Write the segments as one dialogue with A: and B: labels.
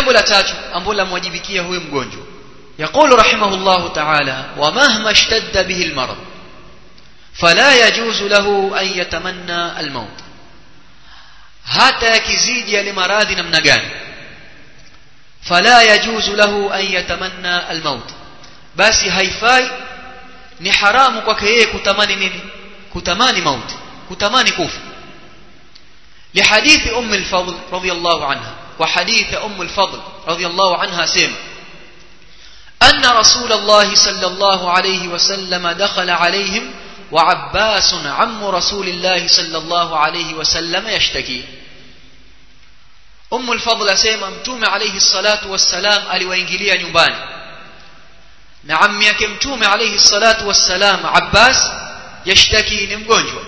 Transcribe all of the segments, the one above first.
A: jambo la tatu ambalo lamwajibikia huyo mgonjwa يقول رحمه الله تعالى ومهما اشتد به المرض فلا يجوز له أن يتمنى الموت hata yakizidi yale maradhi namna gani fala yajuzu lahu an yatamanna almaut basi haifai ni haramu kwake yeye kutamani nini kutamani mauti kutamani kufa لحديث أم الفضل رضي الله عنها وحديث أم الفضل رضي الله عنها سيما أن رسول الله صلى الله عليه وسلم دخل عليهم وعباس عم رسول الله صلى الله عليه وسلم يشتكي أم الفضل أسيما متوم عليه الصلاة والسلام aliwaingilia nyumbani na ammi yake mtume alayhi salatu wassalam Abbas yashtaki ni mgonjwa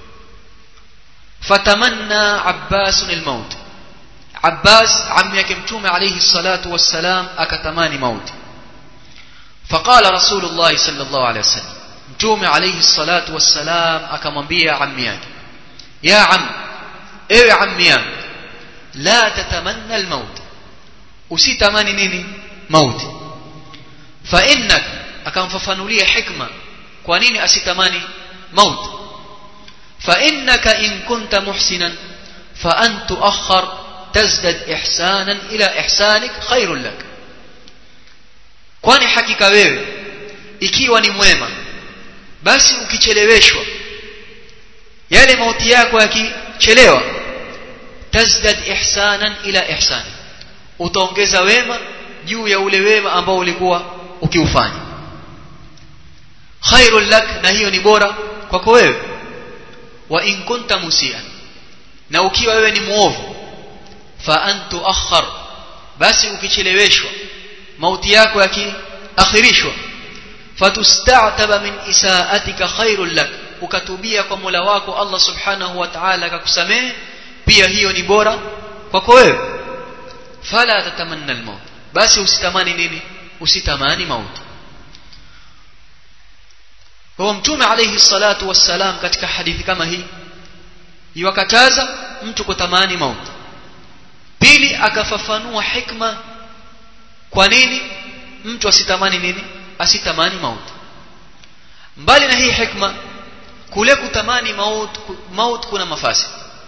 A: fatamanna Abbas almaut Abbas ammi yake mtume alayhi salatu wassalam akatamani mauti فقال رسول الله صلى الله عليه وسلم mtume alayhi salatu wassalam akamwambia ammi yake ya am ewe ammi yangu la tatamanna almaut usitamani nini mauti fa innak akamfafanulia hikma kwa nini asitamani mauti fa innaka in kunta muhsinan fa an tuakhkhar tazdad ihsanan ila ihsanik khairul lak kwani hakika wewe ikiwa ni mwema basi ukicheleweshwa yale mauti yako yakichelewa tazdad ihsanan ila ihsani utaongeza wema juu ya ule wema ambao ulikuwa ukiufanya khairul lak na hiyo ni bora kwako wewe wa in kunta musian na ukiwa wewe ni muovu fa an tuakhkhar basi ukicheleweshwa mauti yako yakiakhirishwa fatusta'taba min isaatika khairul lak ukatubia kwa Mola wako Allah subhanahu wa ta'ala akakusamehe pia hiyo ni bora kwako wewe fala tatamanna almaut basi usitamani nini usitamani mauti kwa mtume alayhi salatu wassalam katika hadithi kama hii iwakataza mtu kutamani mauti pili akafafanua hikma kwa nini mtu asitamani nini asitamani mauti mbali na hii hikma kule kutamani maut maut kuna mafasi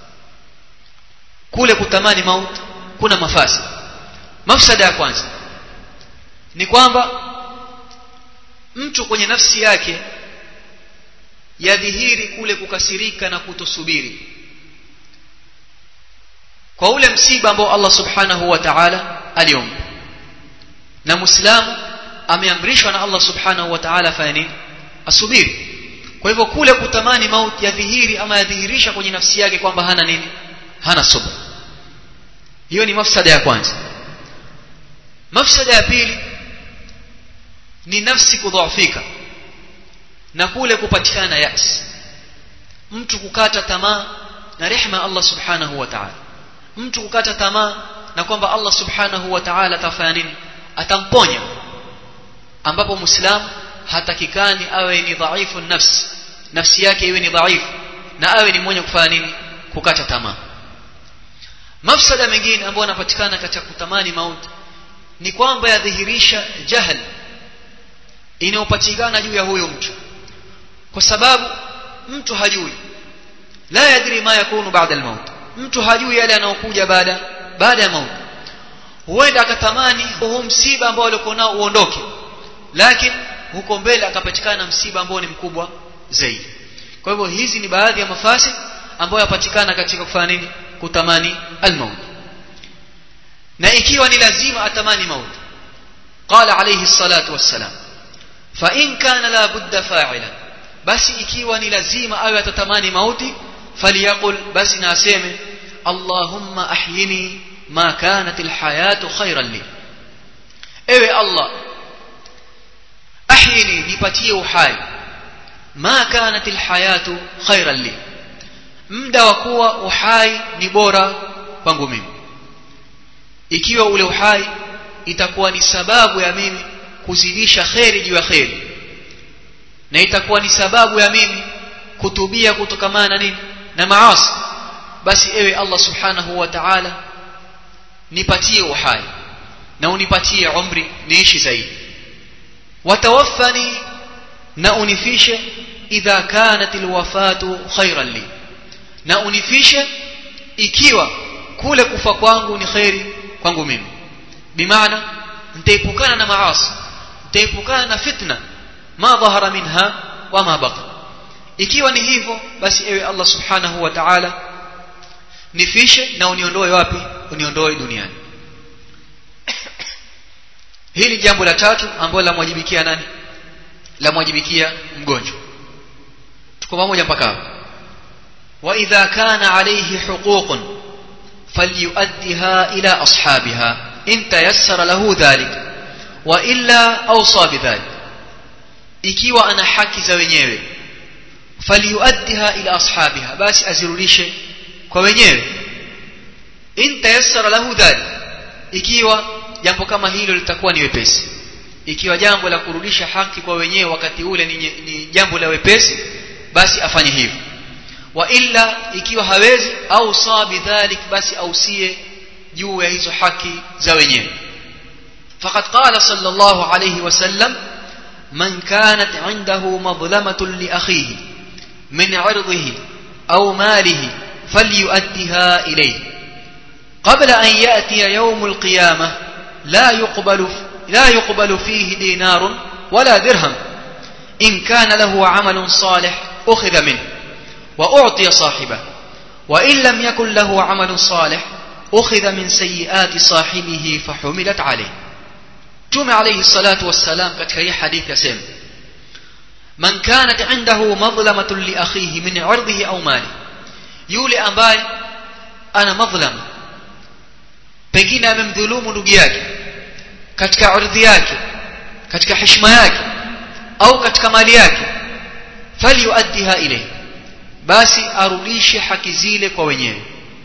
A: kule kutamani maut kuna mafasi mafsada ya kwanza ni kwamba mtu kwenye nafsi yake yadhihiri kule kukasirika na kutosubiri kwa ule msiba ambao Allah subhanahu wa ta'ala aliomba na muislamu ameamrishwa na Allah subhanahu wa ta'ala afanye nini asubiri kwa hivyo kule kutamani mauti yadhihiri ama yadhihirisha kwenye nafsi yake kwamba hana nini hana subra hiyo ni mafsada ya kwanza mafsada ya pili ni nafsi kudhoofika na kule kupatikana yas mtu kukata tamaa na rehema Allah subhanahu wa ta'ala mtu kukata tamaa na kwamba Allah subhanahu wa ta'ala atafanya nini atamponya ambapo muislamu hatakikani awe ni dhaifu nafsi nafsi yake iwe ni dhaifu na awe ni mwenye kufanya nini kukata tamaa mafsada mengine ambayo yanapatikana katika kutamani mauti ni kwamba yadhihirisha jahal inayopatikana juu ya huyo mtu kwa sababu mtu hajui la yadri ma yakunu baada almaut mtu hajui yale yanayokuja baada baada ya mauti huenda akatamani huu msiba ambao alikuwa nao uondoke lakini huko mbele akapatikana msiba ambao ni mkubwa zaidi kwa hivyo hizi ni baadhi ya mafasi ambayo yapatikana katika kufanya nini kutamani almaut na ikiwa ni lazima atamani mauti qala alayhi salatu wassalam fa in kana la budda fa'ila basi ikiwa ni lazima awe atatamani mauti faliyaqul basi na aseme allahumma ahyini ma kanat alhayatu khayran li ewe allah ahyini nipatie uhai ma kanat alhayatu khayran li muda wa kuwa uhai ni bora kwangu mimi ikiwa ule uhai itakuwa ni sababu ya mimi kuzidisha kheri juu ya kheri na itakuwa ni sababu ya mimi kutubia kutokamana na nini na maasi basi ewe Allah subhanahu wa ta'ala nipatie uhai na unipatie umri niishi zaidi watawaffani na unifishe idha kanat alwafatu khairan li na unifishe ikiwa kule kufa kwangu ni khairi kwangu mimi bimaana nitaepukana na maasi nitaepukana na fitna ma dhahara minha wa ma baqa ikiwa ni hivyo basi ewe Allah subhanahu wa ta'ala nifishe na uniondoe wapi uniondoe duniani hili jambo la tatu ambalo lamwajibikia nani lamwajibikia mgonjwa tuko pamoja mpaka hapo wa idha kana alayhi huququn falyuaddiha ila ashabiha in tayassara lahu dhalik wa illa awsa bidhalik ikiwa ana haki za wenyewe falyuaddiha ila ashabiha basi azirudishe kwa wenyewe in tayassara lahu dhalik ikiwa jambo kama hilo litakuwa ni wepesi ikiwa jambo la kurudisha haki kwa wenyewe wakati ule ni, ni jambo la wepesi basi afanye hivyo wa illa ikiwa hawezi au sabi dhalik basi ausie juu ya hizo haki za wenyewe faqad qala sallallahu alayhi wasallam man kanat indahu madlamatun li akhihi min 'irdihi aw malihi falyu'addiha ilayhi qabla an ya'tiya yawm al-qiyamah la yuqbalu لا يقبل فيه دينار ولا درهم إن كان له عمل صالح أخذ منه وأعطي صاحبه وإن لم يكن له عمل صالح أخذ من سيئات صاحبه فحملت عليه توم عليه الصلاة والسلام قد كي حديث يسمى من كانت عنده مظلمة لأخيه من عرضه أو ماله يولي أمباي أنا مظلم pengine amemdhulumu ndugu yake katika ardhi yake katika heshima yake au katika mali yake falyuaddiha ilayhi basi arudishe haki zile kwa wenyewe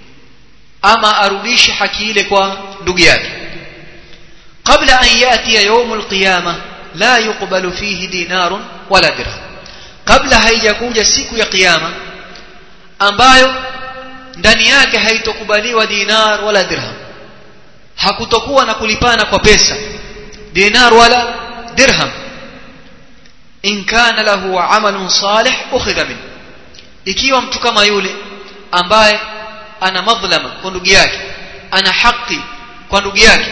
A: ama arudishe haki ile kwa ndugu yake kabla an yatiya yawm alqiyama la yuqbalu fihi dinarun wala dirham kabla haijakuja siku ya kiyama ambayo ndani yake haitokubaliwa dinar wala dirham hakutokuwa na kulipana kwa pesa dinar wala dirham in kana lahu amalun salih ukhidha min ikiwa mtu kama yule ambaye ana madhlama kwa ndugu yake ana haki kwa ndugu yake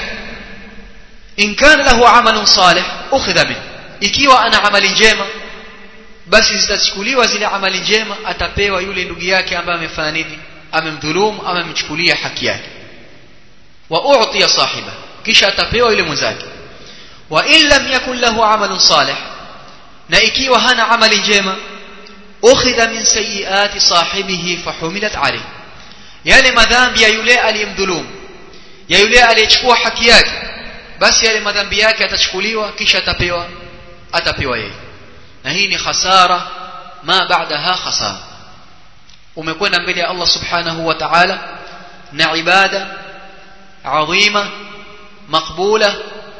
A: in kana lahu amalun salih ukhidha min ikiwa ana amali njema basi zitachukuliwa zile amali njema atapewa yule ndugu yake ambaye amefanya nini amemdhulumu amemchukulia haki yake wa u'tiya sahiba kisha atapewa yule mwenzake wa in lam yakun lahu amalun salih na ikiwa hana amali njema ukhidha min sayiati sahibihi fahumilat alayhi yale madhambi ya yule aliyemdhulumu ya yule aliyechukua haki yake basi yale madhambi yake atachukuliwa kisha atapewa atapewa yeye na hii ni khasara ma ba'daha khasara umekwenda mbele ya Allah subhanahu wa ta'ala na ibada adhima makbula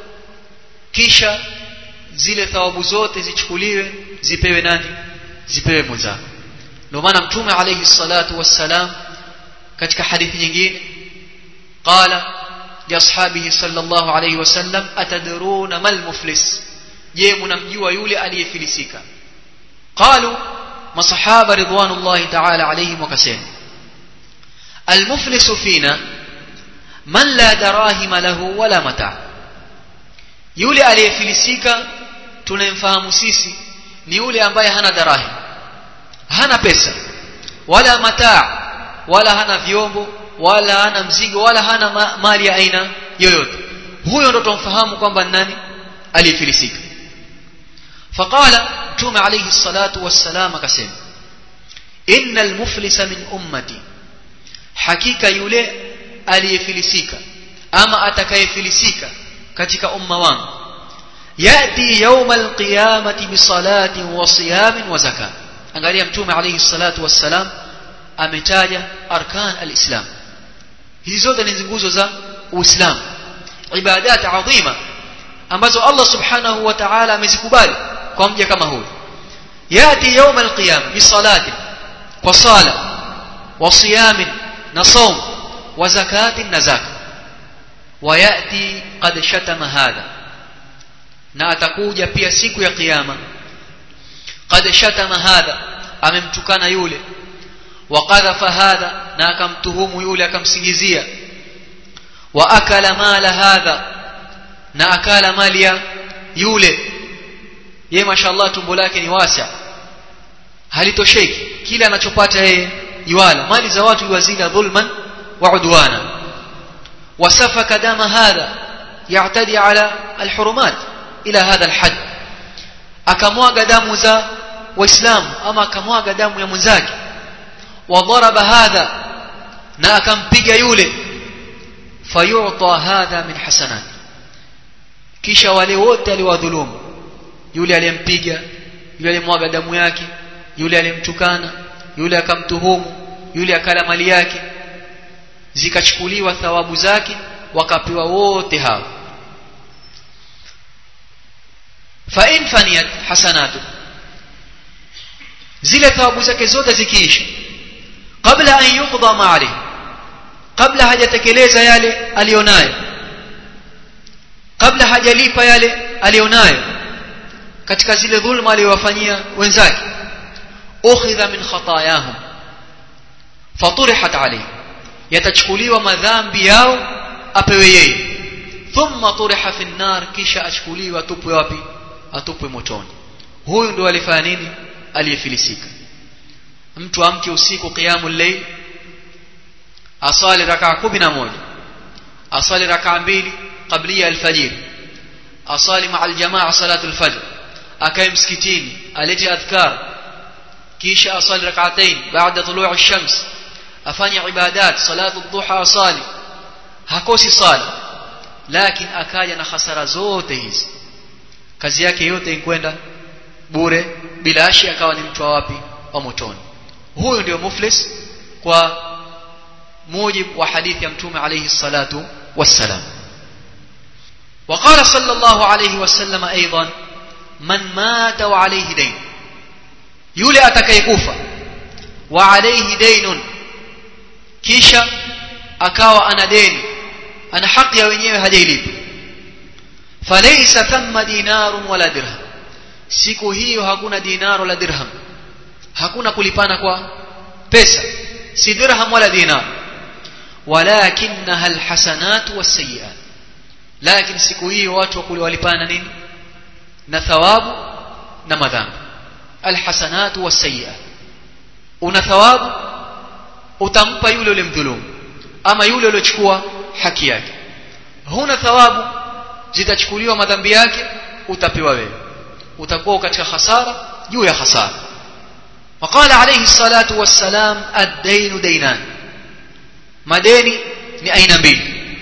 A: kisha zile thawabu zote zichukuliwe zipewe nani zipewe mwenzako ndio maana mtume alayhi salatu wassalam katika hadithi nyingine qala li ashabihi sallallahu alayhi wasallam atadruna mal muflis je mnamjua yule aliyefilisika qalu masahaba ridwanullahi ta'ala alayhim wakasema المفلس فينا man la darahima lahu wala mata yule aliyefilisika tunayemfahamu sisi ni yule ambaye hana darahim hana pesa wala mataa wala hana vyombo wala hana mzigo wala hana ma mali ya aina yoyote huyo ndo tumfahamu kwamba nani aliyefilisika faqala mtume alayhi salatu wassalam akasema innal muflisa min ummati hakika yule aliyefilisika ama atakayefilisika katika umma wangu yati yawma alqiyamati bisalati wa siyamin wa zakat angalia mtume alayhi salatu wassalam ametaja arkan alislam hizi zote ni nguzo za uislamu ibadat adhima ambazo Allah subhanahu wa ta'ala amezikubali kwa mja kama huyu yati yawma alqiyam bisalati kwa sala wa siyamin na saum wa zakati na zaka wayati qad shatama hadha na atakuja pia siku ya kiyama qad shatama hadha amemtukana yule wa qadhafa hadha na akamtuhumu yule akamsingizia wa akala mala hadha na akala mali ya yule ye mashallah tumbo lake ni wasa halitosheki kila anachopata yeye yuala mali za watu yuwazila dhulman wa udwana wasafaka dama hadha ya'tadi ala alhurumat ila hadha alhad akamwaga damu za waislamu ama akamwaga damu ya mwenzake wadharaba hadha na akampiga yule fayu'ta hadha min hasanat kisha wale wote aliwadhulumu yule aliyempiga yule aliyemwaga damu yake yule aliyemtukana yule akamtuhumu yule akala mali yake zikachukuliwa thawabu zake wakapewa wote hao fa in faniyat hasanatu zile thawabu zake zote zikiisha kabla an yuqda ma alayhi kabla hajatekeleza yale alionayo kabla hajalipa yale alionayo katika zile dhulma aliyowafanyia wenzake ukhidha min khatayahum faturihat alayhi yatachukuliwa madhambi yao apewe yeye thumma turiha fi nar kisha achukuliwa atupwe wapi atupwe motoni huyu ndio alifanya nini aliyefilisika mtu amke usiku qiyamul layl asali rakaa 11 asali rakaa mbili qablia alfajr asali maa aljamaa salatu alfajr akae msikitini alete adhkar kisha asali rak'atayn baada tuluu ash-shams afanye ibadat salatu dhuha asali hakosi sala lakini akaja na hasara zote hizi kazi yake yote inkwenda bure bila ashi akawa ni mtu wa wapi wa motoni huyu ndio muflis kwa mujibu wa hadithi ya mtume alayhi salatu wassalam وقال صلى الله عليه وسلم أيضا من مات وعليه دين يولي أتكيكوفا وعليه دين كيشا أكاوى أنا دين أنا حق يا wenyewe hajailipa فليس ثم دينار ولا درهم siku hiyo hakuna dinar wala dirham hakuna kulipana kwa pesa si dirham wala dinar walakinaha alhasanat wasayiat lakini siku hiyo watu wakule walipana nini na thawabu na madhambi alhasanat wasayiat una thawabu utampa yule ule mdhulumu ama yule uliochukua haki yake huna thawabu zitachukuliwa madhambi yake utapewa wewe utakuwa katika hasara juu ya hasara وقال عليه الصلاة والسلام الدين دينان مديني لأين بين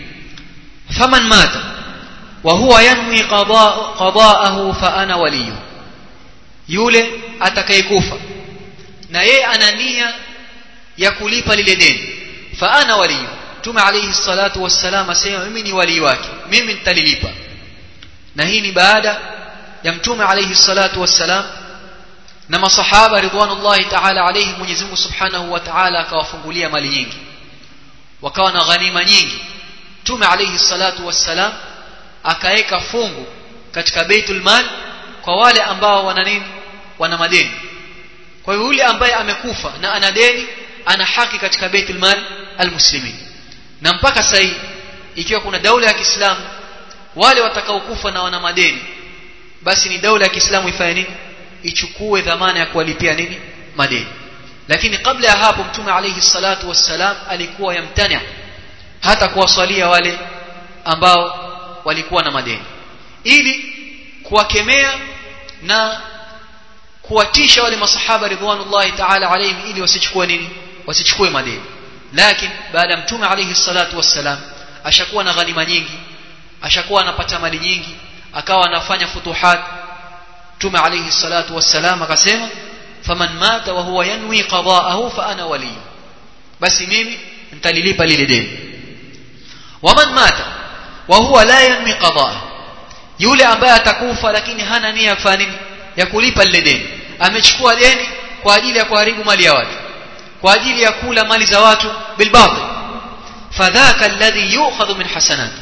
A: فمن مات وهو ينوي قضاء قضاءه فأنا وليه yule atakayekufa na yeye ana nia ya kulipa lile deni fa ana waliyu tume alayhi salatu wassalam asema mimi ni wali wake mimi nitalilipa na hii ni baada ya mtume alayhi salatu wassalam na masahaba ridwanullahi ta'ala alayhi Mwenyezi Mungu Subhanahu wa Ta'ala akawafungulia mali nyingi wakawa na ghanima nyingi mtume alayhi salatu wassalam akaeka fungu katika Baitul Mal kwa wale ambao wana nini wana madeni kwa hiyo yule ambaye amekufa na ana deni ana haki katika Baitul Mal almuslimin na mpaka sasa ikiwa kuna daula ya Kiislamu wale watakaokufa na wana madeni basi ni daula ya Kiislamu ifanye nini ichukue dhamana ya kuwalipia nini madeni lakini kabla ya hapo mtume alayhi salatu wassalam alikuwa yamtania hata kuwasalia wale ambao walikuwa na madeni ili kuwakemea na kuwatisha wale masahaba ridwanullahi ta'ala alayhim ili wasichukue nini wasichukue madeni lakini baada mtume alayhi salatu wassalam ashakuwa na ghanima nyingi ashakuwa anapata mali nyingi akawa anafanya futuhat mtume alayhi salatu wassalam akasema faman mata wa huwa yanwi qada'ahu fa ana wali basi mimi nitalilipa lile deni waman mata wa huwa la yanwi qada'ahu yule ambaye atakufa lakini hana nia ya kufanya nini ya kulipa lile deni amechukua deni kwa ajili ya kuharibu mali ya watu kwa ajili ya kula mali za watu bilbatil fadhaka alladhi yu'khadhu min hasanat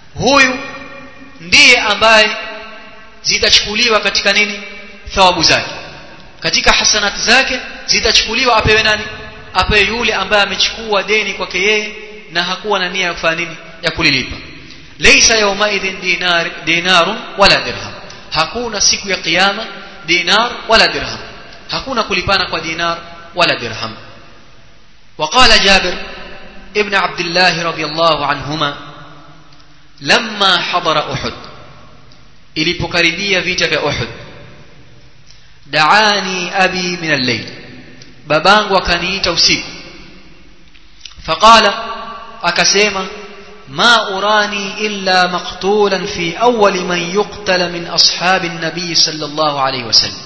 A: huyu ndiye ambaye zitachukuliwa katika nini thawabu zake katika hasanati zake zitachukuliwa apewe nani apewe yule ambaye amechukua deni kwake yeye na hakuwa na nia ya kufanya nini ya kulilipa laysa yawmaidhin dinar dinarun wala dirham hakuna siku ya kiyama dinar wala dirham hakuna kulipana kwa dinar wala dirham وقال جابر ابن عبد الله رضي الله عنهما لما حضر أحد ilipokaribia vita vya Uhud daani abi min al-layl babangu akaniita usiku faqala akasema ma urani illa maqtulan fi awwal man yuqtala min ashabi an-nabi sallallahu alayhi wasallam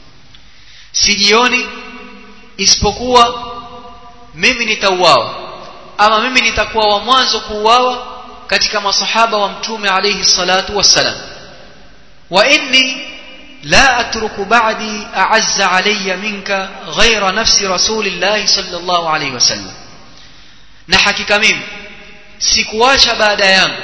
A: sijioni isipokuwa mimi nitauawa ama mimi nitakuwa wa mwanzo kuuawa katika masahaba wa mtume alayhi salatu wassalam wa inni la atruku ba'di a'azza alayya minka ghayra nafsi rasulillah sallallahu alayhi wasallam na hakika mimi sikuacha baada yangu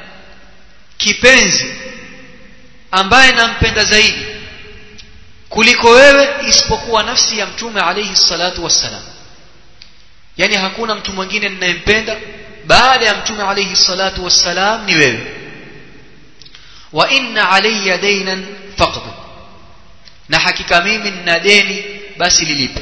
A: kipenzi ambaye nampenda zaidi kuliko wewe isipokuwa nafsi ya mtume alayhi salatu wassalam yani hakuna mtu mwingine ninayempenda baada ya mtume alayhi salatu wassalam ni wewe wa inna alayya daynan faqdu na hakika mimi nina deni basi lilipe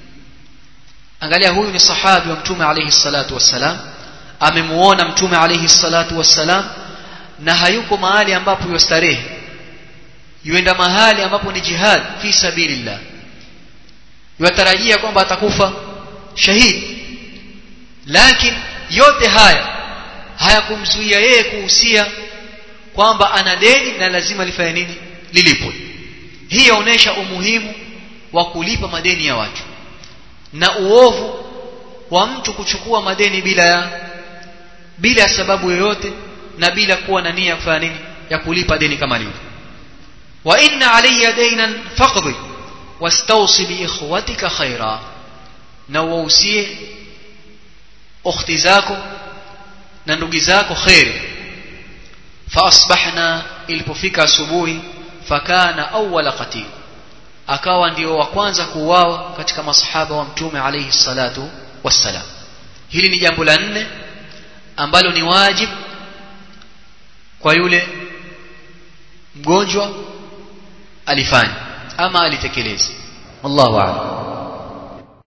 A: angalia huyu ni sahabi wa mtume alayhi salatu wassalam amemuona mtume alayhi salatu wassalam na hayuko mahali ambapo yustarehe yuenda mahali ambapo ni jihad fi sabilillah yutarajia kwamba atakufa shahidi lakini yote haya hayakumzuia yeye kuhusia kwamba ana deni na lazima lifanye nini lilipwe hii yaonesha umuhimu wa kulipa madeni ya watu na uovu wa mtu kuchukua madeni bila ya bila ya sababu yoyote na bila kuwa na nia kufanya nini ya kulipa deni kama lile wa inna alayya daynan faqdi wastawsi bi ikhwatika khaira na wausie ukhti zako na ndugu zako khairi faasbahna ilipofika asubuhi fakana awwala qatil akawa ndio wa kwanza kuuawa katika masahaba wa mtume alayhi salatu wassalam hili ni jambo la nne ambalo ni wajib kwa yule mgonjwa alifanya ama alitekeleza wallahu a'lam